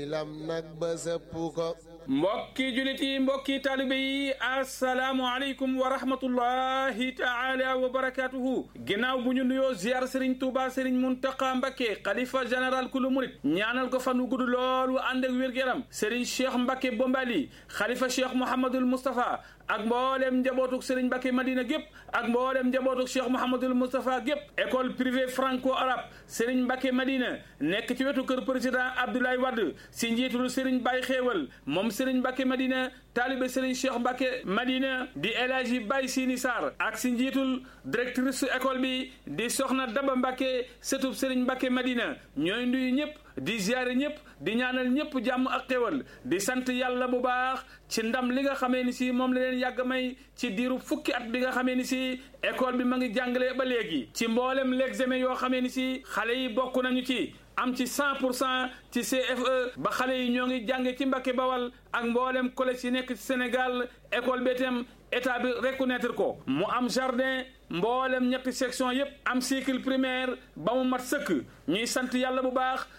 lam nag ba sëpp ko mbokki julit yi mbokki taalibe yi asalaamu aleykum wa rahmatullahi taala wa barakatuhu ginnaaw bu ñu nuyoo ziar sëriñ Tuuba sëriñ Muntaqa Mbakke xalifa général kulu murit ñaanal ko fan wu gudd loolu ànd ak wér-gu-yaram sëriñ Cheikh Mbakke Bombali xalifa Cheikh Mouhamadul Moustapha ak mboolem njabootuk sëriñ Mbakke Madina gépp ak mboolem njabootuk Cheikh Mouhamadul Moustapha gépp école privée franco arabe sëriñ Mbakke Madina nekk ci wetu kër président Abdoulaye Wade si njiitul sëriñ Baye Xéewal moom sëriñ Mbakke Madina taalibe sëriñ Cheikh Mbakke Madina di El Hadji Baye Sini Sarr ak si njiitul directrice école bi di soxna Daba Mbakke sëtub sëriñ Mbakke Madina ñooy nuyu ñëpp di ziare ñëpp di ñaanal ñëpp jàmm ak xéwal di sant yàlla bu baax ci ndam li nga xamee ni si moom la leen yàgg may ci diiru fukki at bi nga xamee ni si école bi ma ngi jàngale ba léegi ci mboolem l'examen yoo xamee ni si xale yi bokk nañu ci am ci 100 pour cent ci CFE ba xale yi ñoo ngi jànge ci Mbacké Bawal ak mboolem collège yi nekk ci Sénégal école bi itam état bi reconnaître ko mu am jardin mboolem ñetti section yépp am cycle primaire ba mu mat sëkk ñuy sant yàlla bu baax